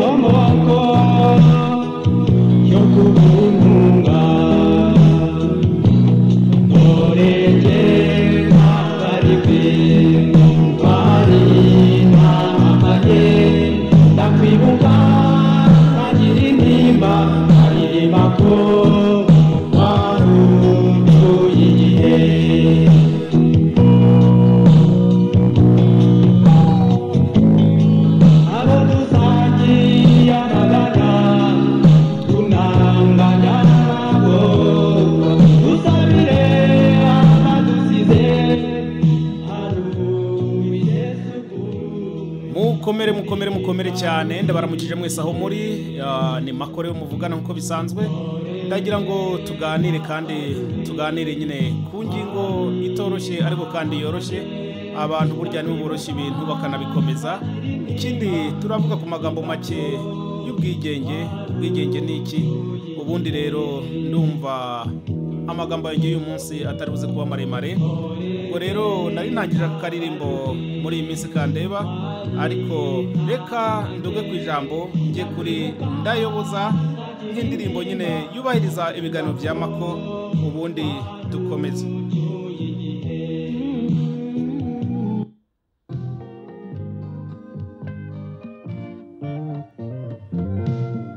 넘어왔고 형구문가 노래제 사다리 빈 공간이 남아게 땅위 공간 사지리마 사리마코 마루 부이지에 아무도 사지 않아가냐 도난가냐고 우사비레 아마도 시세 하루 이제 수고 mukomere mukomere mukomere cyane ndabaramukije mwese aho muri ah, ni makore muvugana nk'uko bisanzwe ndagira ngo tuganire kandi tuganire nyine ku ngingo itoroshye ariko kandi yoroshye abantu burya nibo boroshya ibintu bakanabikomeza ikindi turavuga ku magambo make y'ubwigenge ubwigenge ni iki ubundi rero ndumva amagambo yanjye y'uyu munsi atari buze kuba maremare ubwo rero nari ntangirira ku karirimbo muri iyi minsi kandeba ariko reka nduge ku ijambo njye kuri ndayoboza nk'indirimbo nyine yubahiriza ibiganiro bya mako ubundi dukomeze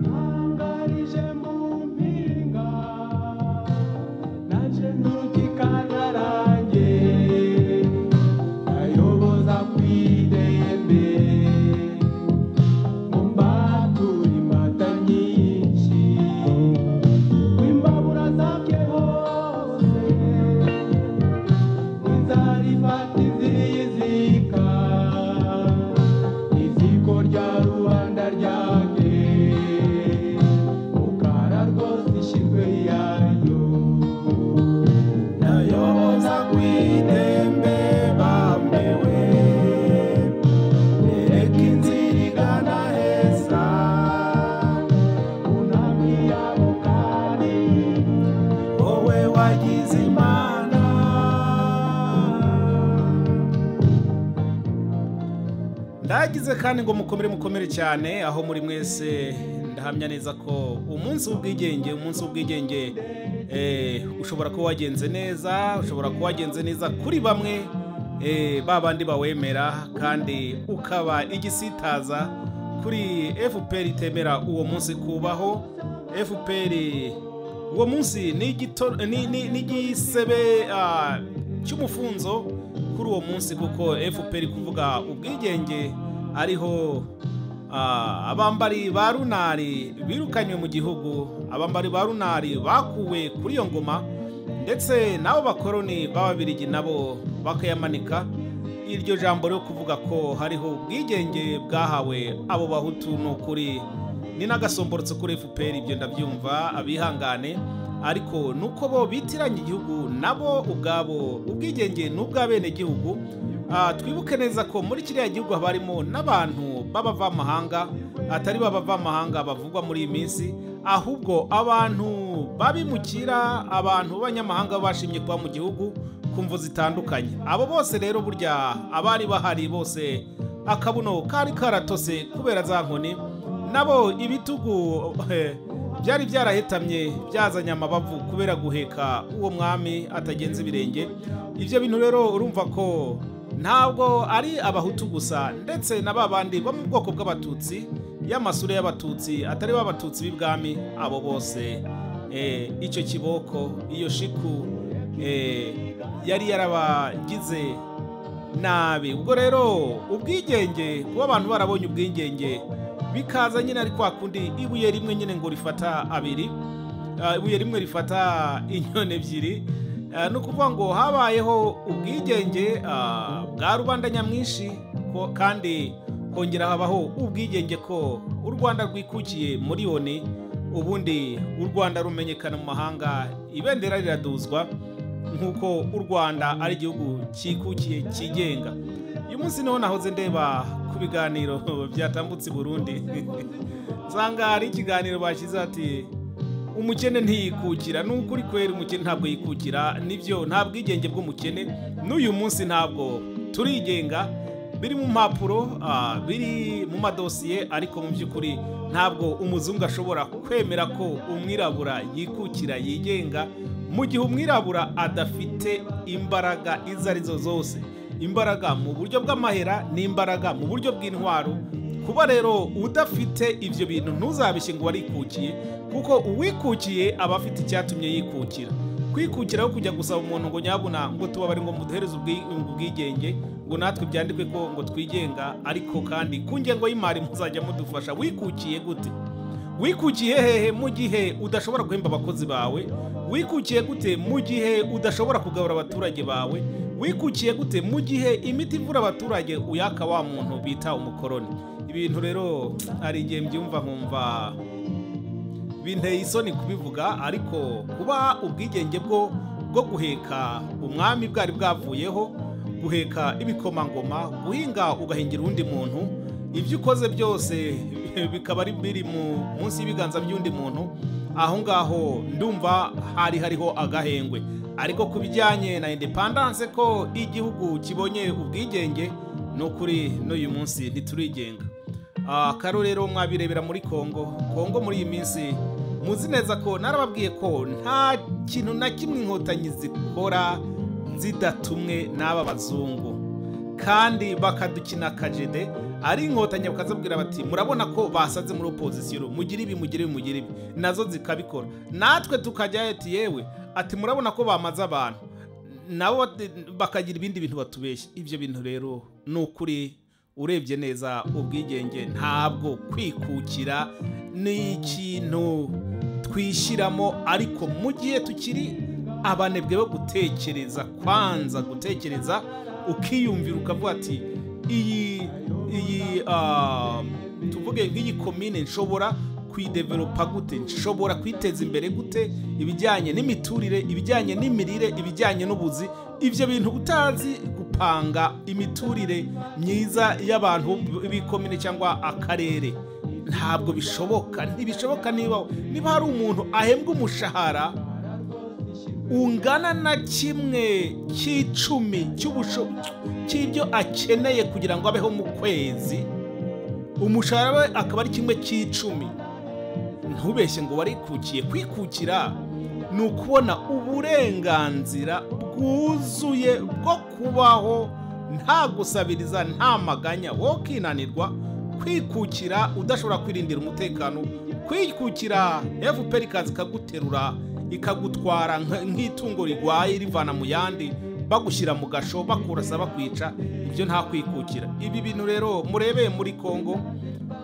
nangarije mu mpinga naje ntukikanarange nayoboza ku idembe mu mbaturi mata nyinshi w'imbabura zabye hose inzara ifata iziyizika iziko rya rubanda ryake mukara rwose ishirwe yayo nayoboza ku idembe bambewe nereka inzira igana heza unamye yabukari wowe wagize imana ndagize kandi ngo mukomere mukomere cyane aho muri mwese ndahamya neza ko umunsi w'ubwigenge umunsi w'ubwigenge eh, ushobora kuba wagenze neza ushobora kuba wagenze neza kuri bamwe eh, ba bandi bawemera kandi ukaba igisitaza kuri fpr itemera uwo munsi kubaho fpr uwo munsi ni igito- ni- ni- ni igisebe ah, cy'umufunzo kuri uwo munsi kuko fpr kuvuga ubwigenge ariho ah, abambari ba runari birukanywe mu gihugu abambari ba runari bakuwe kuri iyo ngoma ndetse n'abo bakoroni b'ababirigi nabo bakayamanika iryo jambo ryo kuvuga ko hariho ubwigenge bwahawe abo bahutu ni ukuri ni n'agasomborotso kuri fpr ibyo ndabyumva abihangane ariko nuko bo bitiranya igihugu nabo ubwabo ubwigenge ni ubw'abenegihugu Ah, twibuke neza ko muri kiriya gihugu haba harimo n'abantu b'abavamahanga atari b'abavamahanga bavugwa muri iyi minsi ahubwo abantu babimukira abantu b'abanyamahanga bashimye kuba mu gihugu ku mvu zitandukanye abo bose rero burya abari bahari bose akabuno kari karatose kubera za nkoni nabo ibitugu eh, byari byarahetamye byazanye amabavu kubera guheka uwo mwami atagenza ibirenge ibyo bintu rero urumva ko ntabwo ari abahutu gusa ndetse na ba bandi bo mu bwoko bw'abatutsi y'amasura y'abatutsi atari bo abatutsi b'ibwami abo bose eh, icyo kiboko iyo shiku eh, yari yarabagize nabi ubwo rero ubwigenge kuba abantu barabonye ubwigenge bikaza nyine ari kwa kundi ibuye rimwe nyine ngo rifata abiri Ah, ibuye rimwe rifata inyoni ebyiri Ah, ni ukuvuga ngo habayeho ubwigenge ah, bwa rubanda nyamwinshi ko- kandi kongera habaho ubwigenge ko u rwanda rwikukiye muri yoni ubundi u rwanda rumenyekana mu mahanga ibendera riraduzwa nk'uko u rwanda ari igihugu cyikukiye cyigenga uyu munsi niho nahoze ndeba ku biganiro byatambutse i burundi nsanga hari ikiganiro bashyize ati umukene ntiyikukira ni ukuri kwera umukene ntabwo yikukira nibyo nta bwigenge bw'umukene n'uyu munsi ntabwo turigenga biri mu mpapuro ah, biri mu madosiye ariko mu by'ukuri ntabwo umuzungu ashobora kwemera ko umwirabura yikukira yigenga mu gihe umwirabura adafite imbaraga izo arizo zose imbaraga mu buryo bw'amahera n'imbaraga mu buryo bw'intwaro kuba rero udafite ibyo bintu ntuzabishye ngo warikukiye kuko uwikukiye aba afite icyatumye yikukira kwikukira aho kujya gusaba umuntu ngo nyabuna ngo tubabare ngo muduhereze ubwi- ubwigenge ngo natwe byandikwe ko ngo twigenga ariko kandi ku ngengo y'imari muzajya mudufasha wikukiye gute wikukiye hehe mu gihe udashobora guhemba abakozi bawe wikukiye gute mu gihe udashobora kugabura abaturage bawe wikukiye gute mu gihe imiti ivura abaturage uyaka wa muntu bita umukoroni ibintu rero hari igihe mbyumva nkumva binteye isoni kubivuga ariko kuba ubwigenge bwo bwo guheka umwami bwari bwavuyeho guheka ibikomangoma guhinga ugahingira undi muntu ibyo ukoze byose bikaba ari biri mu munsi y'ibiganza by'undi muntu aho ngaho ndumva hari hariho agahengwe ariko ku bijyanye na indepandanse ko igihugu kibonye ubwigenge ni ukuri n'uyu munsi ntiturigenga akaru rero mwabirebera muri kongo kongo muri iyi minsi muzi neza ko narababwiye ko nta kintu na kimwe inkotanyi zikora zidatumwe n'aba bazungu kandi bakadukina akajede ari inkotanyi bakazabwira bati murabona ko basaze muri opozisiyo mugire ibi mugire ibi mugire ibi nazo zikabikora natwe tukajyayo ati yewe ati murabona ko bamaze abantu nabo bati- bakagira ibindi bintu batubeshya ibyo bintu rero ni ukuri urebye neza ubwigenge ntabwo kwikukira ni ikintu twishyiramo ariko mu gihe tukiri abanebwe bo gutekereza kwanza gutekereza ukiyumvira ukavuga ati iyi iyi ah, tuvuge nk'iyi komine nshobora kuyideveropa gute nshobora kwiteza imbere gute ibijyanye n'imiturire ibijyanye n'imirire ibijyanye n'ubuzi ibyo bintu utazi gupanga imiturire myiza y'abantu b'ikomine cyangwa akarere ntabwo bishoboka ntibishoboka niba niba hari umuntu ahembwa umushahara ungana na kimwe cy'icumi cy'ubusho cy'ibyo akeneye kugira ngo abeho mu kwezi umushahara we akaba ari kimwe cy'icumi ntubeshye ngo warikukiye kwikukira ni ukubona uburenganzira bwuzuye bwo kubaho nta gusabiriza nta maganya wo kinanirwa kwikukira udashobora kwirindira umutekano kwikukira fpr ikaza ikaguterura ikagutwara nk- nk'itungo rigwaye rivana mu yandi bagushyira mu gasho bakurasa bakwica ibyo nta kwikukira ibi bintu rero murebeye muri kongo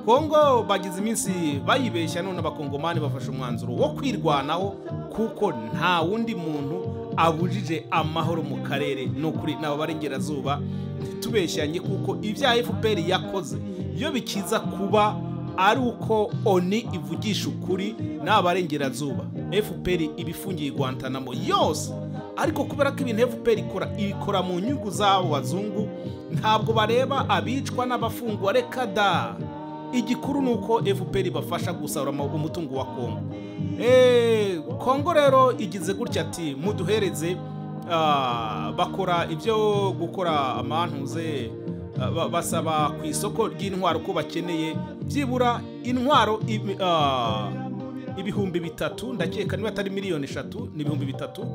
kongo bagize iminsi bayibeshya none abakongomani bafashe umwanzuro wo kwirwanaho kuko nta wundi muntu abujije amahoro mu karere ni ukuri nabo barengerazuba ntitubeshyanye kuko ibya fpr yakoze iyo bikiza kuba ari uko oni ivugisha ukuri naba barengerazuba fpr iba ifungiye i guantanamo yose ariko kubera ko ibintu fpr ikora ibikora mu nyungu z'abo bazungu ntabwo bareba abicwa n'abafungwa reka da igikuru ni uko fpr ibafasha gusarura ama- umutungo wa kongo Eh, kongo rero igize gutya ati muduhereze ah, bakora ibyo gukora amantuze ah, ba- basaba ku isoko ry'intwaro ko bakeneye byibura intwaro ibi- ah, ibihumbi bitatu ndakeka niba atari miliyoni eshatu ni ibihumbi bitatu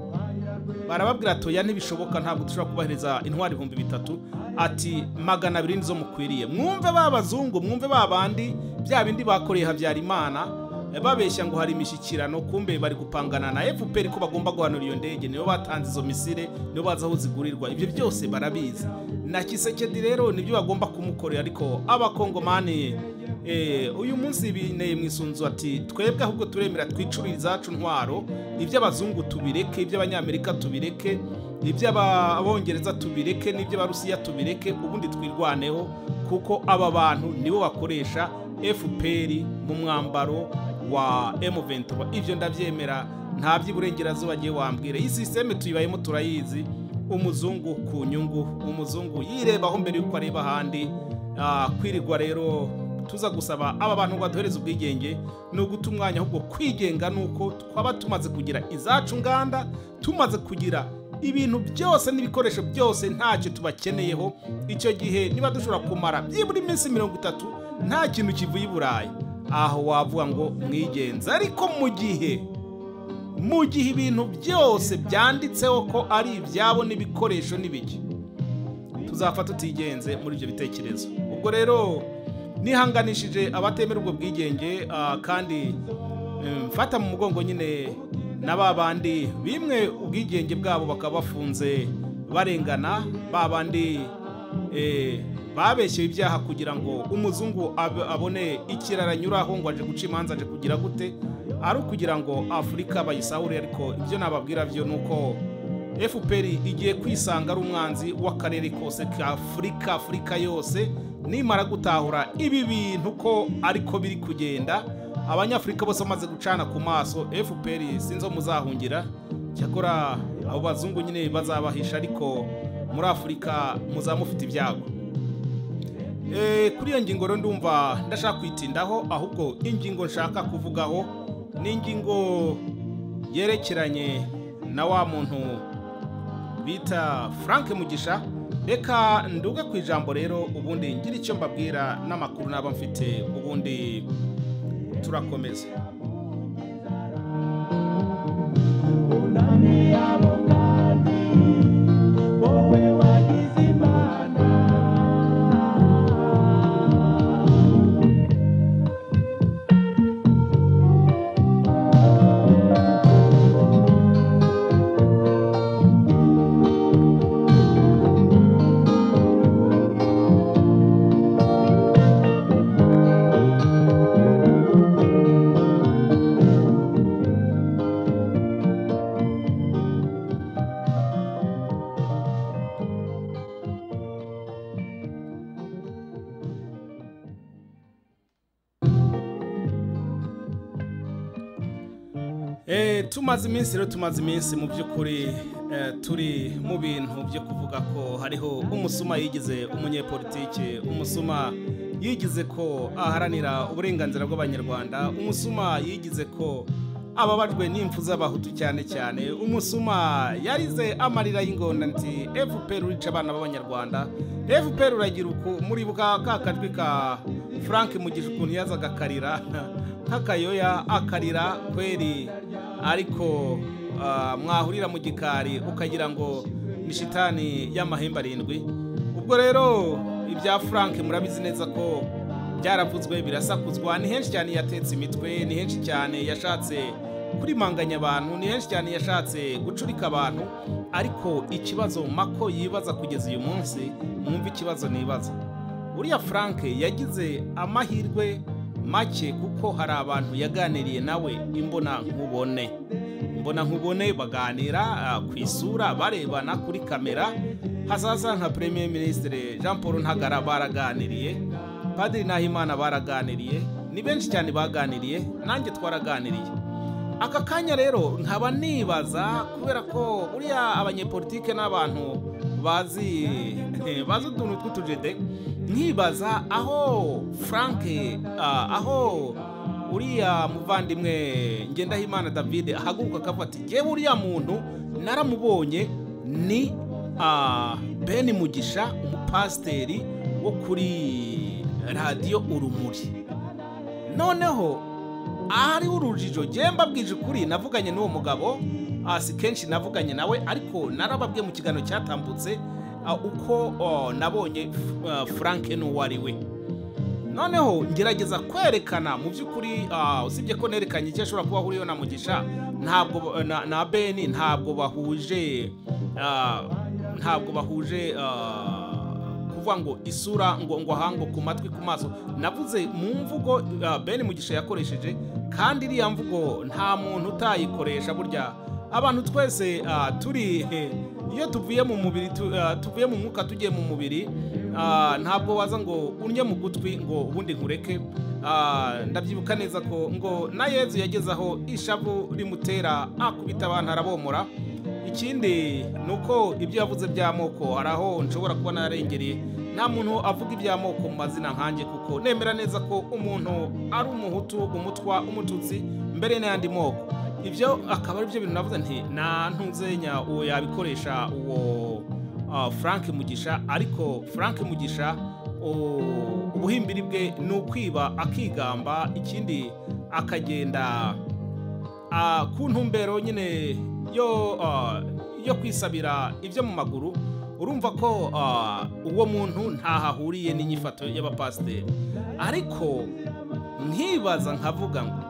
barababwira ati oya ntibishoboka ntabwo dushobora kubahiriza intwari ibihumbi bitatu ati magana abiri nizo mukwiriye mwumve ba bazungu mwumve ba bandi bya bindi bakoreye habyarimana eh, babeshya ngo hari imishyikirano kumbe bari gupangana na fpr ko bagomba guhanura iyo ndege nibo batanze izo misire nibo bazi aho zigurirwa ibyo byose barabizi na kisekedi rero nibyo bagomba kumukorera ariko abakongomani Eh, uyu munsi bineye mu isunzu ati twebwe ahubwo turemera twicurire izacu ntwaro iby'abazungu tubireke iby'abanyamerika tubireke iby'abongereza tubireke n'iby'abarusiya tubireke ubundi twirwaneho kuko aba bantu nibo bakoresha fpr mu mwambaro wa m23 ibyo ndabyemera nta by'iburengerazuba agiye wambwira iyi sisiteme tuyibayemo turayizi umuzungu ku nyungu umuzungu yirebaho mbere y'uko areba ahandi Ah, kwirirwa rero tuza gusaba aba bantu ngo baduhereze ubwigenge ni uguta umwanya ahubwo kwigenga ni uko twaba tumaze kugira izacu nganda tumaze kugira ibintu byose n'ibikoresho byose ntacyo tubakeneyeho icyo gihe niba dushobora kumara byibura iminsi mirongo itatu nta kintu kivuye i burayi aho wavuga ngo mwigenze ariko mu gihe mu gihe ibintu byose byanditseho ko ari ibyabo n'ibikoresho n'ibiki tuzapfa tutigenze muri ibyo bitekerezo ubwo rero nihanganishije abatemera ubwo bwigenge ah, kandi eh, mfata mu mugongo nyine na ba bandi bimwe ubwigenge bwabo bakaba bafunze barengana ba bandi eh, babeshyewe ibyaha kugira ngo umuzungu ab- abone ikirara anyuraho ngo aje guca imanza aje kugira gute ari ukugira ngo afurika bayisahure ariko ibyo nababwira byo ni uko fpr igiye kwisanga ari umwanzi w'akarere kose ka afurika afurika yose nimara gutahura ibi bintu ko ariko biri kugenda abanyafurika bose bamaze gucana ku maso fpr sinzo muzahungira cyakora abo bazungu nyine bazabahisha ariko muri afurika muzamufite ibyago Eh, kuri iyo ngingo rero ndumva ndashaka kuyitindaho ahubwo ingingo nshaka kuvugaho ni ingingo yerekeranye na wa muntu bita frank mugisha reka nduge ku ijambo rero ubundi ngira icyo mbabwira n'amakuru naba mfite ubundi turakomeza wowe wagize imana Eh, tumaze iminsi rero tumaze iminsi mu by'ukuri eh, turi mu bintu byo kuvuga ko hariho umusuma yigize umunyepolitike umusuma yigize ko aharanira uburenganzira bw'abanyarwanda umusuma yigize ko ababajwe n'impfu z'abahutu cyane cyane umusuma yarize amarira y'ingona nti fpr urica abana b'abanyarwanda fpr uragira uku muribuka ka kajwi ka frank mugisha ukuntu yazaga akarira nk'akayoya akarira kweri ariko ah, mwahurira mu gikari ukagira ngo ni shitani y'amahembe arindwi ubwo rero ibya frank murabizi neza ko byaravuzwe birasakuzwa ni henshi cyane yatetse imitwe ni henshi cyane yashatse kurimanganya abantu ni henshi cyane yashatse gucurika abantu ariko ikibazo mako yibaza kugeza uyu munsi mwumva ikibazo nibaza uriya frank yagize amahirwe make kuko hari abantu yaganiriye nawe imbona nkubone imbona nkubone baganira ah, ku isura barebana kuri kamera hazaza nka premier ministre jean paul ntagara baraganiriye padiri nahimana baraganiriye ni benshi cyane baganiriye nanjye twaraganiriye aka kanya rero nkaba nibaza kubera ko uriya abanyepolitike n'abantu bazi bazi utuntu tw'utujede nkibaza aho frank ah, aho uriya muvandimwe ngendahimana david ahaguruka akavuga ati yewe uriya muntu naramubonye ni ah, ben mugisha umupasiteri wo kuri radiyo urumuri noneho ahari urujijo njye mbabwije ukuri navuganye n'uwo mugabo ah, si kenshi navuganye nawe ariko narababwiye mu kiganiro cyatambutse ah, uko oh, nabonye f- ah, frank n'uwo ari we noneho ngerageza kwerekana mu by'ukuri ah, usibye ko nerekanye icyo ashobora kuba ahuriyeho na mugisha ntabwo na, na beni ntabwo bahuje ah, ntabwo bahuje ah, kuvuga ngo isura ngo ngo aha ngo ku matwi ku maso navuze mu mvugo uh, Ben Mugisha yakoresheje kandi iriya mvugo nta muntu utayikoresha burya abantu twese ah, turi eh, iyo tuvuye mu mubiri tu- ah, tuvuye mu mwuka tugiye mu mubiri ah, ntabwo waza ngo unye mu gutwi ngo ubundi nkureke Ah, ndabyibuka neza ko ngo na yezu yageze aho ishavu rimutera akubita abantu arabomora ikindi ni uko ibyo yavuze by'amoko hari aho nshobora kuba nararengereye nta muntu avuga iby'amoko mu mazina nkanjye kuko nemera neza ko umuntu ari umuhutu umutwa umututsi mbere n'ayandi moko ibyo akaba ari byo bintu navuze nti nta ntuzenya uwo yabikoresha uwo ah, frank mugisha ariko frank mugisha u- ubuhimbiri bwe ni ukwiba akigamba ikindi akagenda ah, ku ntumbero nyine yo ah, yo kwisabira ibyo mu maguru urumva ko ah, uwo muntu ntaho ahuriye n'inyifato y'abapasiteri ariko nkibaza nkavuga ngo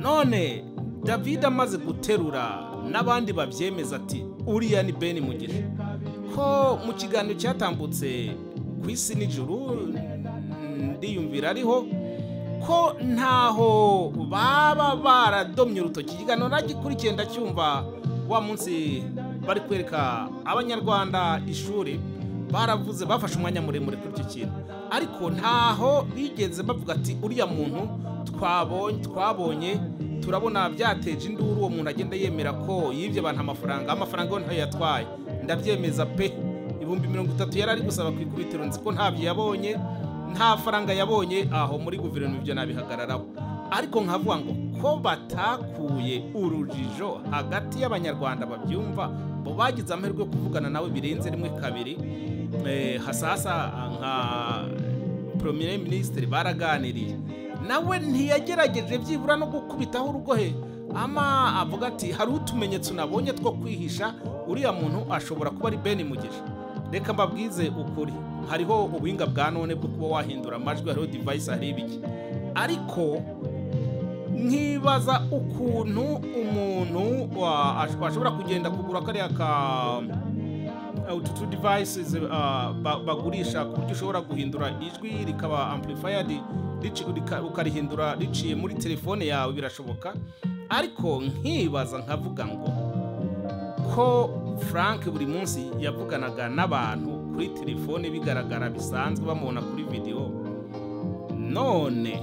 none david amaze guterura n'abandi babyemeza ati uriya ni ben mugisha ko mu kiganiro cyatambutse ku isi n'ijuru mm, ndiyumvira ariho ko ntaho baba baradomye urutoki ikiganiro nagikurikiye ndacyumva wa munsi bari kwereka abanyarwanda ishuri baravuze bafashe umwanya muremure kuri icyo kintu ariko ntaho bigeze bavuga ati uriya muntu twabonye twabonye turabona byateje induru uwo muntu agenda yemera ko yibye abantu amafaranga amafaranga yo ntayo yatwaye ndabyemeza pe ibihumbi mirongo itatu yari ari gusaba ku ikubitiro nzi ko ntabyo yabonye nta faranga yabonye aho muri guverinoma ibyo nabihagararaho ariko nkavuga ngo ko batakuye urujijo hagati y'abanyarwanda babyumva bo bagize amahirwe yo kuvugana nawe birenze rimwe kabiri Eh, hasasa nka premier minisitiri baraganiriye nawe ntiyagerageje byibura no gukubitaho urugohe ama avuga ati hari utumenyetso nabonye two kwihisha uriya muntu ashobora kuba ari beni mugisha reka mbabwize ukuri hariho ubuhinga bwa none bwo kuba wahindura amajwi hariho divayisi hariho ibiki ariko nkibaza ukuntu umuntu wa- ash- ashobora kugenda kugura kariya ka Uh, utu tu devices uh, ba- bagurisha ku buryo ushobora guhindura ijwi rikaba amplified rici- rika- ukarihindura riciye muri telefone yawe birashoboka ariko nkibaza nkavuga ngo ko frank buri munsi yavuganaga n'abantu kuri telefone bigaragara bisanzwe bamubona kuri videwo none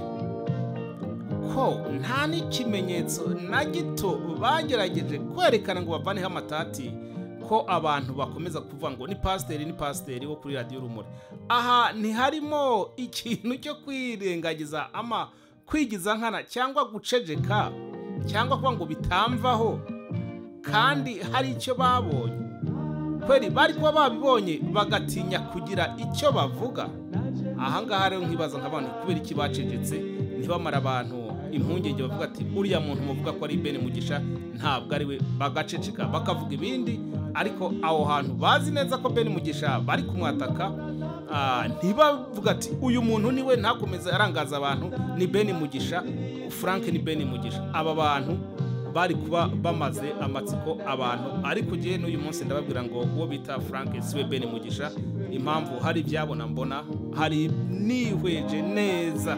ko nta n'ikimenyetso na gito bagerageje kwerekana ngo bavaneho amatati ko abantu bakomeza kuvuga ngo ni pasiteri ni pasiteri wo kuri radiyo rumuri aha ntiharimo ikintu cyo kwirengagiza ama kwigiza nkana cyangwa gucejeka cyangwa kuba ngo bitamvaho kandi hari icyo babonye kweri bari kuba babibonye bagatinya kugira icyo bavuga ahangaha rero nkibaza nk'abantu kubera iki bacecetse ntibamara abantu impungenge bavuga ati uriya muntu muvuga ko ari bene mugisha ntabwo ari we bagaceceka bakavuga ibindi ariko aho hantu bazi neza ko bene mugisha bari kumwataka ah, ntibavuga ati uyu muntu niwe ntakomeze arangaza abantu ni bene mugisha frank ni bene mugisha aba bantu bari kuba bamaze amatsiko abantu ariko njyewe n'uyu munsi ndababwira ngo uwo bita frank siwe ben mugisha impamvu hari ibyabona mbona hari nihweje neza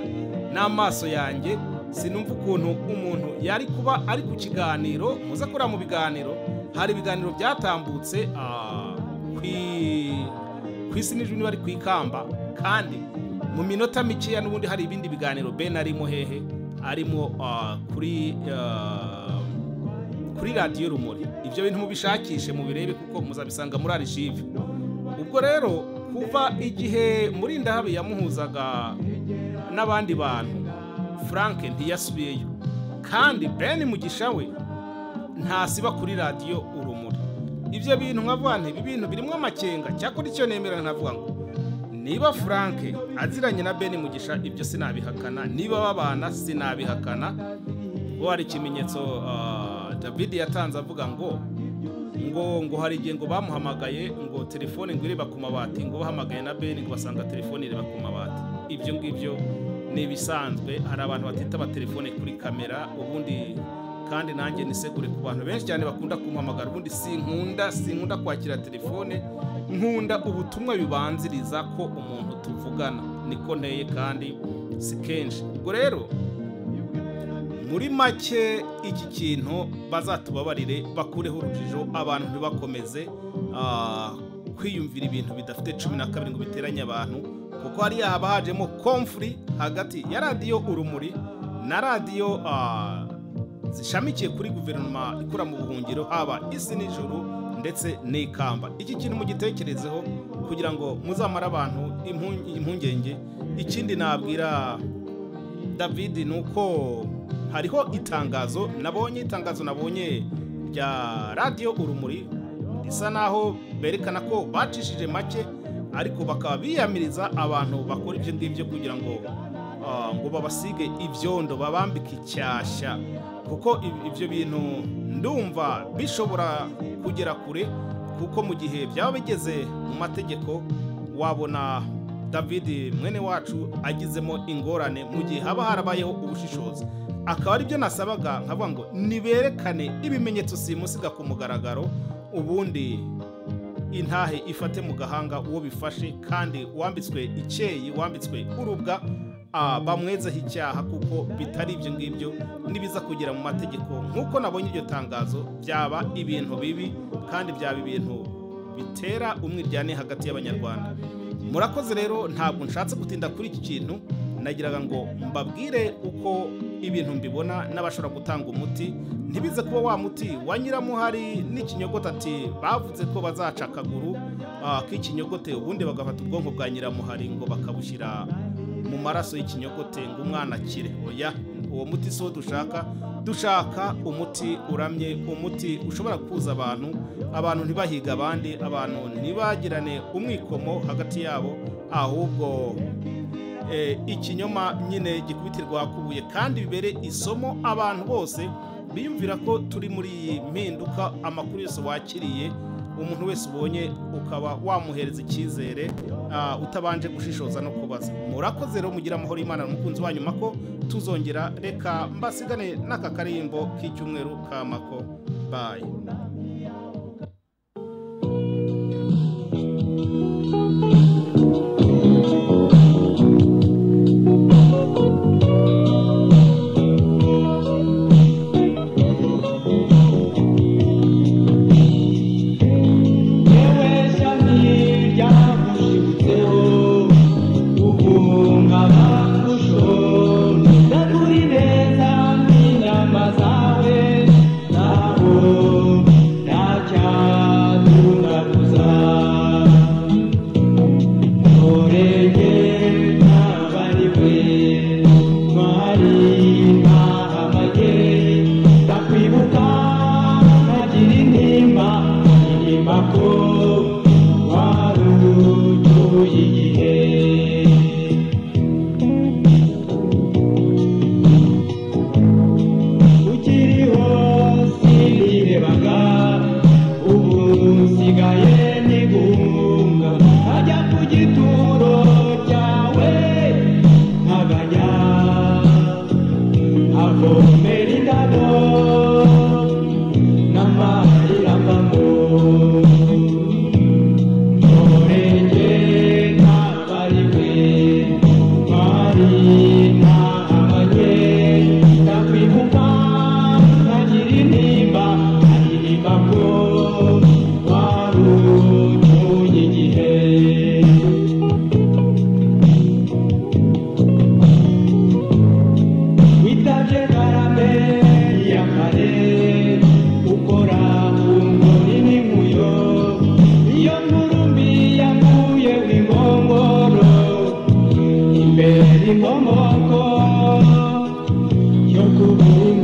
n'amaso yanjye sinumva ukuntu umuntu yari kuba ari ku kiganiro muze kureba mu biganiro hari ibiganiro byatambutse ah, kwi ku isi n'ijwi niba ari ku ikamba kandi mu minota mikeya n'ubundi hari ibindi biganiro ben arimo hehe arimo ah, kuri ah, kuri radiyo rumuri ibyo bintu mubishakishe mubirebe kuko muzabisanga muri archive ubwo rero kuva igihe muri ndahabi yamuhuzaga n'abandi bantu frank ntiyasubiyeyo kandi ben mugisha we ntasiba kuri radiyo urumuri ibyo bintu nkavuga nti ibi bintu birimo amakenga cyakora icyo nemera nkavuga ngo niba frank aziranye na ben mugisha ibyo sinabihakana niba babana sinabihakana kuko hari ikimenyetso ah, david yatanze avuga ngo ngo ngo hari igihe ngo bamuhamagaye ngo telefone ngo ireba ku mabati ngo bahamagaye na ben ngo basanga telefone ireba ku mabati ibyo ngibyo ni ibisanzwe hari abantu batita amatelefone kuri kamera ubundi kandi nanjye nisegure ku bantu benshi cyane bakunda kumpamagara ubundi sinkunda sinkunda kwakira telefone nkunda ubutumwa bibanziriza ko umuntu tuvugana niko nteye kandi si kenshi ubwo rero muri make iki kintu bazatubabarire bakureho urujijo abantu ntibakomeze ah, kwiyumvira ibintu bidafite cumi na kabiri ngo biteranye abantu kuko hariya haba hajemo komfuri hagati ya radiyo urumuri na radiyo ah, zishamikiye kuri guverinoma ikora mu buhungiro haba isi n'ijuru ndetse n'ikamba iki kintu mugitekerezeho kugira ngo muzamare abantu impu- impungenge ikindi nabwira david ni uko hariho itangazo nabonye itangazo nabonye rya radiyo urumuri risa naho berekana ko bacishije make ariko bakaba biyamiriza abantu bakora ibyo ngibyo kugira ngo ah, ngo babasige ibyondo babambike icyashya kuko ib- ibyo bintu ndumva bishobora kugera kure kuko mu gihe byaba bigeze mu mategeko wabona david mwene wacu agizemo ingorane mu gihe haba harabayeho ubushishozi akaba aribyo nasabaga nkavuga ngo niberekane ibimenyetso simusiga ku mugaragaro ubundi intahe ifate mu gahanga uwo bifashe kandi wambitswe icyeyi wambitswe urubwa ah, bamwezeho icyaha kuko bitari ibyo ngibyo nibiza kugera mu mategeko nk'uko nabonye iryo tangazo byaba ibintu bibi kandi byaba ibintu bitera umwiryane hagati y'abanyarwanda murakoze rero ntabwo nshatse gutinda kuri iki kintu nagiraga ngo mbabwire uko ibintu mbibona n'abashobora gutanga umuti ntibize kuba wa muti wanyuramo hari n'ikinyogote ati bavuze ko bazaca akaguru ah, k'ikinyogote ubundi bagafata ubwonko bwa nyiramuhari ngo bakabushyira mu maraso y'ikinyogote ngo umwana akire oya uwo muti si wo dushaka dushaka umuti uramye umuti ushobora kuza abantu abantu ntibahige abandi abantu ntibagirane umwikomo hagati yabo ahubwo eh, ikinyoma nyine gikubitirwa hakubuye kandi bibere isomo abantu bose biyumvira ko turi muri iyi mpinduka amakuru yose wakiriye umuntu wese ubonye ukaba wamuhereza icyizere ah, utabanje gushishoza no kubaza murakoze rero mugira amahoro y'imana n'umukunzi wanyu mako tuzongera reka mbasigane n'aka karimbo k'icyumweru ka mako bayi yewe shami ryagushibutseho uguhungama kurusho ndakuri neza n'inama zawe ntabwo ntacyadunaguza ntorenge ntabariwe ntwari ntahamage ndakwibuka ntagira intimba intimba ko wari ucyuye igihe ukiriho sinirebaga ubu nsigaye niguhunga nkajya ku gituro cyawe nkaganya avomera indabo n'amari avamo Orenge ntabariwe, bari ntahabanye, ndakwibuka nkagira intimba, nkaririmba ko wari ucyuye igihe. witabye karame ya kare ukora ku ngoni n'inkuyo iyo nkuru mbi yakuye w'inkongoro imbere imkomoko yo kubura